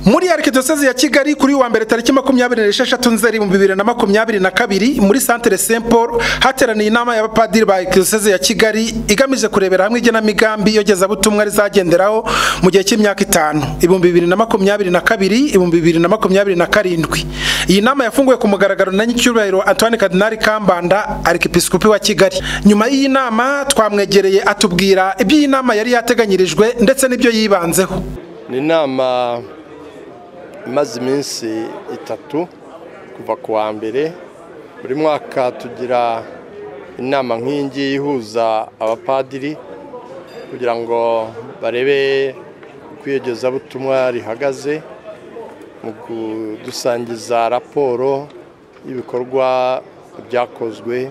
muri arikidiyoseze ya kigali kuri wa mbere tariki makumyabiri n'esheshatu nzeri mu bibiri na makumyabiri na kabiri muri santere saint paul hateraniye inama y'abapadiri ba arikidiyoseze ya kigali igamije kurebera hamwe igenamigambi yogezabutumwa rizagenderaho mu gihe cy'imyaka itanu ibihumbi bibiri na makumyabiri na kabiri ibihumbi bibiri na makumyabiri na karindwi iyi nama yafunguwe ku mugaragaro na ny'icyubahiro antoine kadinari kambanda arikipisikopi wa kigali nyuma y'iyi nama twamwegereye atubwira ibyo iyi nama yari yateganyirijwe ndetse n'ibyo yibanzeho ni inama imaze iminsi itatu kuva ku wa mbere buri mwaka tugira inama nk'iyi ngiyi ihuza abapadiri kugira ngo barebe uko iyogezabutumwa rihagaze mu kudusangiza raporo y'ibikorwa byakozwe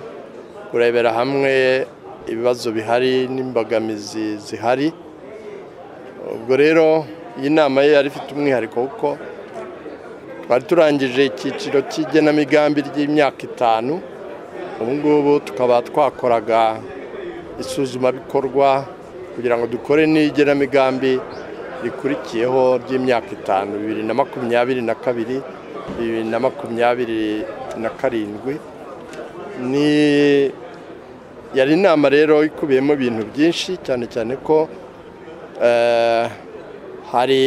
kurebera hamwe ibibazo bihari n'imbogamizi zihari ubwo rero iyi nama ye yari ifite umwihariko kuko twari turangije icyiciro cy'igenamigambi ry'imyaka itanu ubu ngubu tukaba twakoraga isuzumabikorwa kugira ngo dukore n'igenamigambi rikurikiyeho ry'imyaka itanu bibiri na makumyabiri na kabiri bibiri na makumyabiri na karindwi ni yari inama rero ikubiyemo ibintu byinshi cyane cyane ko hari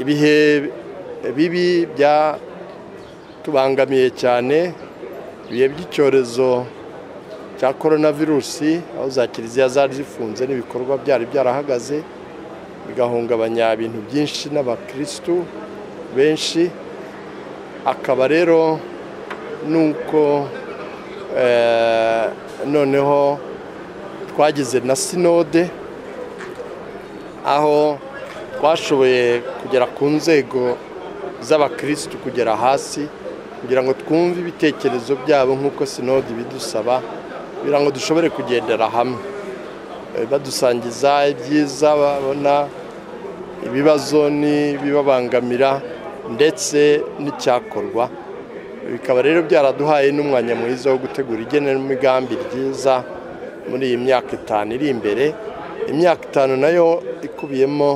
ibihe bibi byatubangamiye cyane ibihe by'icyorezo cya korona virusi aho za kiliziya zari zifunze n'ibikorwa byari byarahagaze bigahungabanya ibintu byinshi n'abakirisitu benshi akaba rero nuko noneho twagize na sinode aho twashoboye kugera ku nzego z'abakirisitu kugera hasi kugira ngo twumve ibitekerezo byabo nk'uko sinode bidusaba kugira ngo dushobore kugendera hamwe badusangiza ibyiza babona ibibazo n'ibibabangamira ndetse n'icyakorwa bikaba rero byaraduhaye n'umwanya mwiza wo gutegura igenamigambi ryiza muri iyi myaka itanu iri imbere imyaka itanu nayo ikubiyemo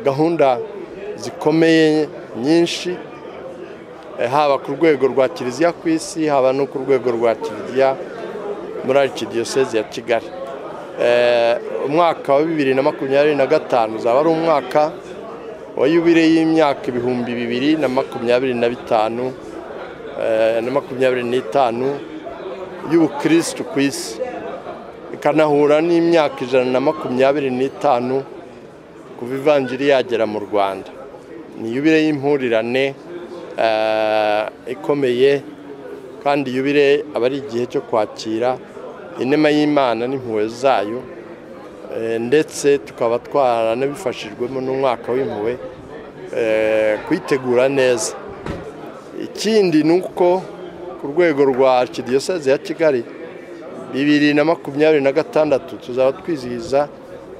gahunda zikomeye nyinshi haba ku rwego rwa kiliziya ku isi haba no ku rwego rwa kiliziya muri arikidiyoseze ya kigali umwaka wa bibiri na makumyabiri na gatanu uzaba ari umwaka wa yubire y'imyaka ibihumbi bibiri na makumyabiri na bitanu na makumyabiri n'itanu y'ubukirisitu ku isi ikanahura n'imyaka ijana na makumyabiri n'itanu kuva ivanjiri yagera mu rwanda ni yubire y'impurirane ikomeye kandi yubire aba ari igihe cyo kwakira inema y'imana n'impuhwe zayo ndetse tukaba twaranabifashijwemo n'umwaka w'impuhwe kuyitegura neza ikindi ni uko ku rwego rwa arikidiyoseze ya kigali bibiri na makumyabiri na gatandatu tuzaba twizihiza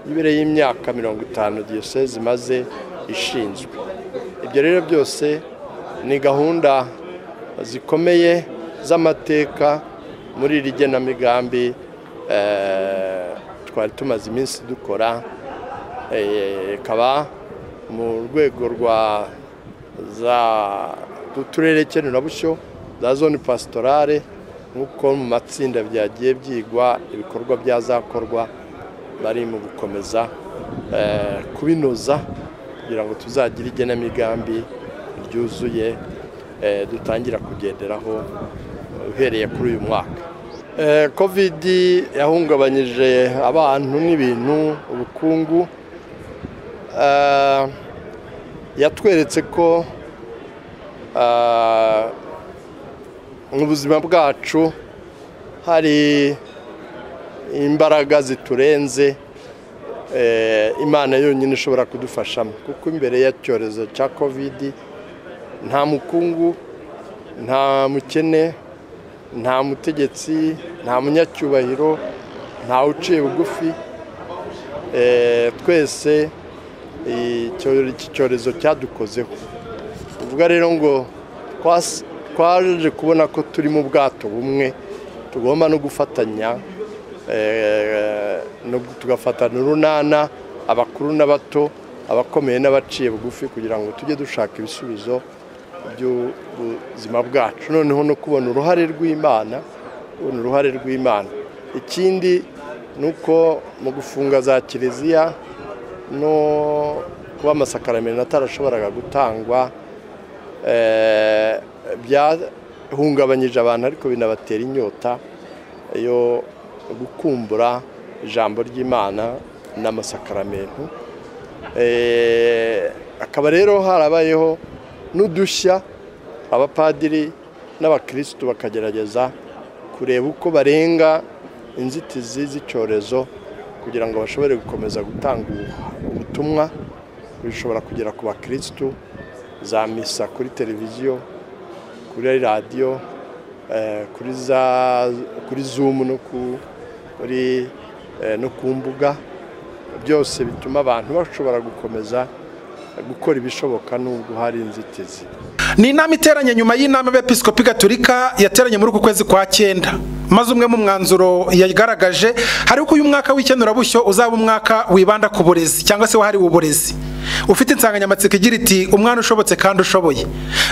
yubire y'imyaka mirongo itanu diyoseze imaze ishinzwe ibyo rero byose ni gahunda zikomeye z'amateka muri iri genamigambi twari tumaze iminsi dukora ikaba mu rwego rwa za turere kenurabushyo za zone pasitorale nk'uko mu matsinda byagiye byigwa ibikorwa byazakorwa bari mu gukomeza kubinoza kugira ngo tuzagire igenamigambi ryuzuye dutangira kugenderaho uhereye kuri uyu mwaka kovidi yahungabanyije abantu n'ibintu ubukungu yatweretse ko mu buzima bwacu hari imbaraga ziturenze imana yonyine ishobora kudufashamo kuko imbere ya cyorezo cya kovidi nta mukungu nta mukene nta mutegetsi nta munyacyubahiro nta uciye bugufi twese iki cyorezo cyadukozeho ubwo rero ngo twaje kubona ko turi mu bwato bumwe tugomba no gufatanya tugafatana urunana abakuru n'abato abakomeye n'abaciye bugufi kugira ngo tujye dushaka ibisubizo by'ubuzima bwacu noneho no kubona uruhare rw'imana kubona uruhare rw'imana ikindi ni uko mu gufunga za kiliziya no kuba amasakaramento atarashoboraga gutangwa byahungabanyije abantu ariko binabatera inyota yo gukumbura ijambo ry'imana n'amasakaramento akaba rero harabayeho n'udushya abapadiri n'abakirisitu bakagerageza kureba uko barenga inzitizi z'icyorezo kugira ngo bashobore gukomeza gutanga ubutumwa bishobora kugera ku bakirisitu za misa kuri televiziyo kuri radiyo kuri zumu no ku mbuga byose bituma abantu bashobora gukomeza gukora ibishoboka n'ubwo hari inzitizi ni inama iteranye nyuma y'inama y'abepiskopi gatolika yateranye muri uku kwezi kwa cyenda maze umwe mu mwanzuro yagaragaje hari uko uyu mwaka w'ikenurabushyo uzaba umwaka wibanda ku burezi cyangwa se wahariwe uburezi ufite insanganyamatsiko igira iti umwana ushobotse kandi ushoboye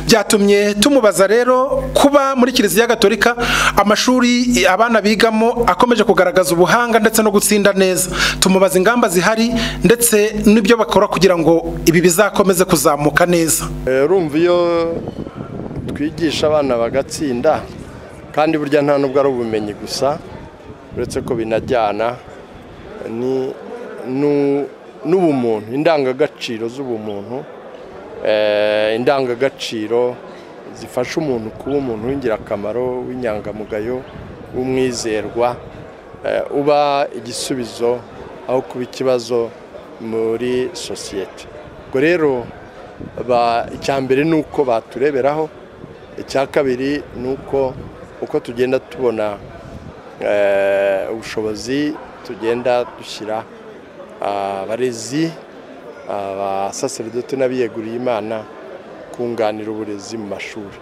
byatumye tumubaza rero kuba muri kiliziya gatolika amashuri abana bigamo akomeje kugaragaza ubuhanga ndetse no gutsinda neza tumubaza ingamba zihari ndetse n'ibyo bakora kugira ngo ibi bizakomeze kuzamuka neza urumva iyo twigisha abana bagatsinda kandi burya nta nubwo ari ubumenyi gusa uretse ko binajyana n'ubumuntu indangagaciro z'ubumuntu indangagaciro zifasha umuntu kuba umuntu w'ingirakamaro w'inyangamugayo w'umwizerwa uba igisubizo aho kuba ikibazo muri sosiyete ubwo rero icya mbere ni uko batureberaho icya kabiri ni uko uko tugenda tubona ubushobozi tugenda dushyira abarezi abasaseridoti n'abiyeguriye imana kunganira uburezi mu mashuri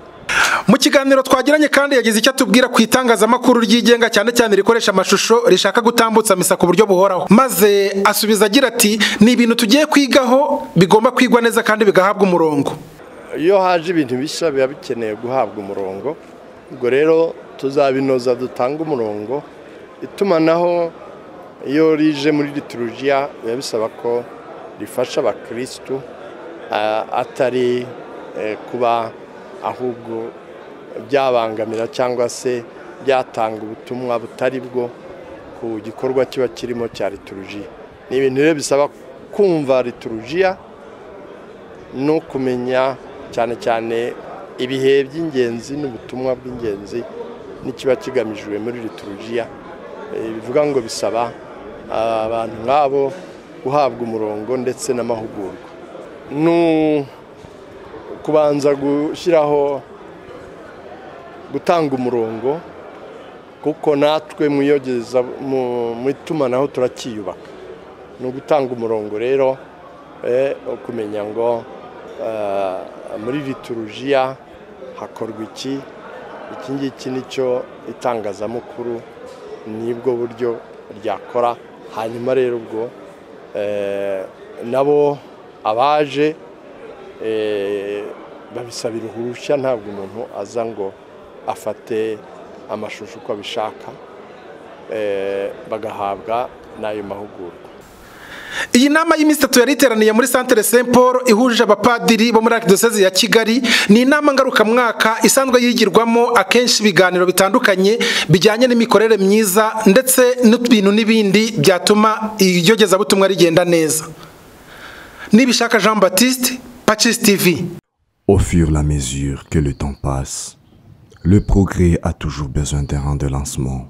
mu kiganiro twagiranye kandi yagize icyo atubwira ku itangazamakuru ryigenga cyane cyane rikoresha amashusho rishaka gutambutsa misa ku buryo buhoraho maze asubiza agira ati ni ibintu tugiye kwigaho bigomba kwigwa neza kandi bigahabwa umurongo iyo haje ibintu bishya biba bikeneye guhabwa umurongo ubwo rero tuzabinoza dutanga umurongo itumanaho iyo rije muri liturujiya biba bisaba ko rifasha abakirisitu atari kuba ahubwo byabangamira cyangwa se byatanga ubutumwa butari bwo ku gikorwa kiba kirimo cya liturujiya ni ibintu rero bisaba kumva liturujiya no kumenya cyane cyane ibihe by'ingenzi n'ubutumwa bw'ingenzi n'ikiba kigamijwe muri liturujiya bivuga ngo bisaba abantu nk'abo guhabwa umurongo ndetse n'amahugurwa ni kubanza gushyiraho gutanga umurongo kuko natwe mwiyogeza mu itumanaho turakiyubaka ni ugutanga umurongo rero kumenya ngo muri liturujiya hakorwa iki iki ngiki nicyo itangazamakuru nibwo buryo ryakora hanyuma rero ubwo nabo abaje babisabira uruhushya ntabwo umuntu aza ngo afate amashusho uko abishaka bagahabwa n'ayo mahugurwa iyi nama y'iminsi itatu yari iteraniye muri santere Saint paul ihuje abapadiri bo muri arikidosezi ya kigali ni inama ngarukamwaka isanzwe yigirwamo akenshi ibiganiro bitandukanye bijyanye n'imikorere myiza ndetse n'ibintu n'ibindi byatuma iryogezabutumwa rigenda neza nibishaka jean batiste pacis tv au fur la mesure que le temps passe le progrès a toujours besoin d'un rang de lancement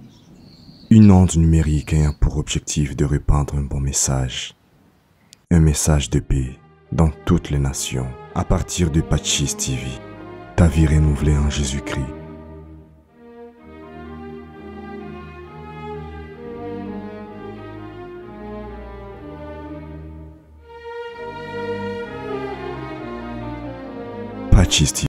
Une onde numérique ayant pour objectif de répandre un bon message. Un message de paix dans toutes les nations à partir de Pachis TV. Ta vie renouvelée en Jésus-Christ. Pachis TV.